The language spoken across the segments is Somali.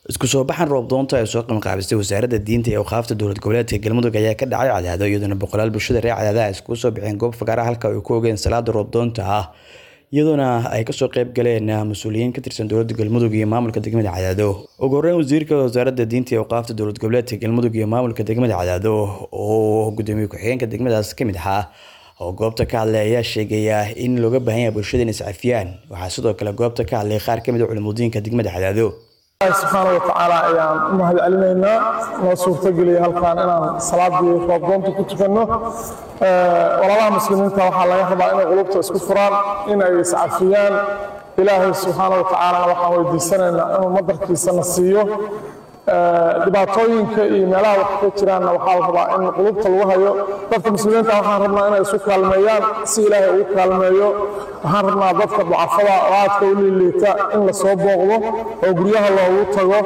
isku soo baxan roob doonta ay soo qabanqaabistay wasaaradda diinta ee awqaafta dowlad goboleedka galmudug ayaa ka dhacay cadaado iyadoona boqolaal bulshada reer cadaadaha iskugu soo baxeen goob fagaara halka ay ku ogeen salaada roob doonta ah iyadoona ay kasoo qeyb galeen mas-uuliyiin ka tirsan dowladda galmudug iyo maamulka degmada cadaado ugu horeyn wasiirka wasaaradda diinta ee awqaafta dowlad goboleedka galmudug iyo maamulka degmada cadaado oo gudoomiye ku-xigeenka degmadaas ka mid ahaa oo goobta ka hadlay ayaa sheegaya in looga baahan yahay bulshada in iscafiyaan waxaa sidoo kale goobta ka hadlay qaar ka mid a culimudiinka degmada cadaado ilaahi subxaana wa tacaala ayaan u mahad celinaynaa noo suurtageliyay halkan inaan salaadii roobdoonta ku tukanno walaalaha muslimiinta waxaa laga rabaa inay qulubta isku furaan in ay iscafiyaan ilaahay subxaana wa tacaalana waxaan weydiisanaynaa inuu madarkiisana siiyo dhibaatooyinka iyo meelaha wax ka jiraanna waxaa la rabaa in qulubta lagu hayo dadka muslimiinta waxaan rabnaa inay isu kaalmeeyaan si ilaahay ugu kaalmeeyo waxaan rabnaa dadka ducafada oo aadka u liiliita in la soo booqdo oo guryaha loogu tago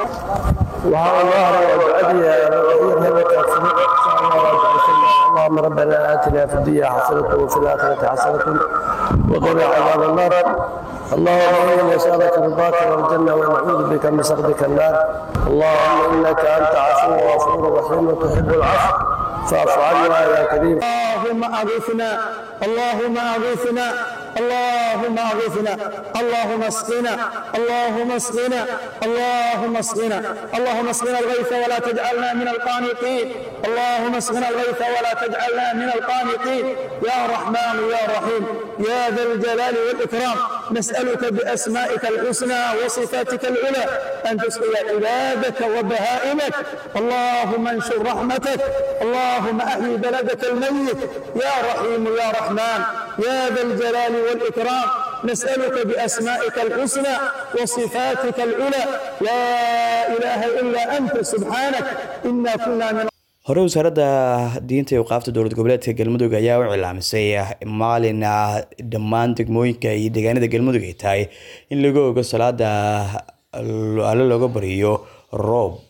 اللهم ربنا آتنا في الدنيا حسنة وفي الآخرة حسنة وقنا عذاب النار اللهم إنا نسألك رضاك والجنة ونعوذ بك من سخطك النار اللهم إنك أنت عفو غفور رحيم وتحب العفو فاعف عنا يا كريم اللهم أغثنا اللهم أغثنا اللهم أغثنا اللهم اسقنا اللهم اسقنا اللهم اسقنا اللهم اسقنا الغيث ولا تجعلنا من القانطين اللهم اسقنا الغيث ولا تجعلنا من القانطين يا رحمن يا رحيم يا ذا الجلال والإكرام نسألك بأسمائك الحسنى وصفاتك العلى أن تسقي عبادك وبهائمك اللهم انشر رحمتك اللهم أحيي بلدك الميت يا رحيم يا رحمن يا ذا الجلال والإكرام نسألك بأسمائك الحسنى وصفاتك العلى لا إله إلا أنت سبحانك إنا كنا من hore wasaaradda diinta iyo awqaafta dowlad goboleedka galmudug ayaa u cilaamisay maalin dhammaan degmooyinka iyo deegaanada galmudug ay tahay in laga ogo salaada alle looga bariyo roob